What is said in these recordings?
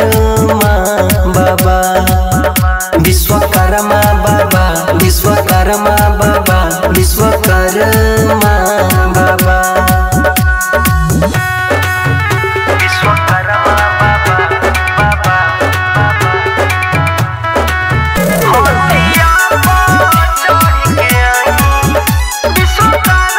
विश्वकर्मा बाबा विश्वकर्मा बाबा विश्वकर्मा बाबा विश्वकर्मा बाबा विश्वकर्मा बाबा बाबा होतिया चढ़ के आई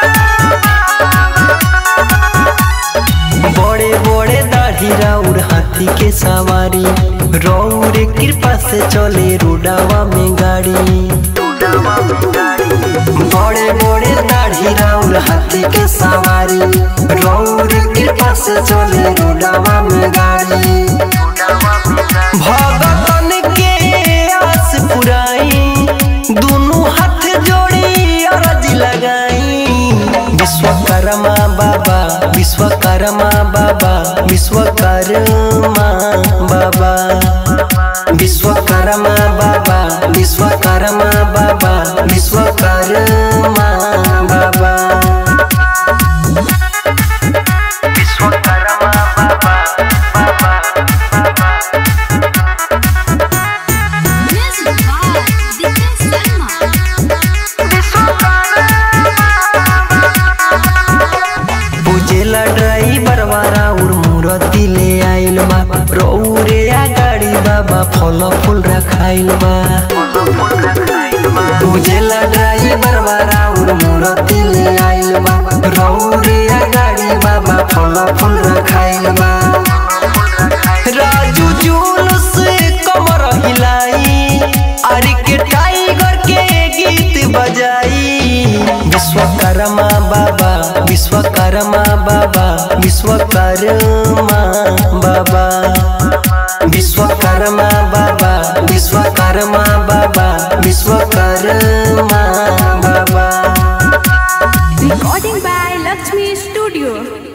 बड़े बड़े दाढ़ी राउर हाथी के सवारी रौर कृपा से चले रोडावा में गाड़ी बड़े बड़े दाढ़ी राउर हाथी के सवारी रौर कृपा से चले रोडावा में गाड़ी भगतन के आस पुराई दोनों हाथ जोड़ी अरज लगाई विश्वकर्मा बाबा विश्वकर्मा बाबा विश्वकर्मा बाबा विश्वकर्मा बाबा विश्वकर्मा बाबा विश्वकर्मा बाबा विश्वकर्मा बाबा बाबा Music by Dipen Sharma. पूजेला ड्राइवर वाला उर मूर्ति ले आइल बा रौरे आ गाड़ी बाबा फल फूल रखाइल बा पूजेला ड्राइवर वाला उर मूर्ति ले आइल बा रौरे आ गाड़ी बाबा फल फूल रखाइल बा राजू जुलूस कमर हिलाई अरे के टाइगर के गीत बजाई विश्वकर्मा बाबा विश्वकर्मा बाबा विश्वकर्मा बाबा विश्वकर्मा बाबा विश्वकर्मा बाबा विश्वकर्मा बाबा Recording by Lakshmi Studio.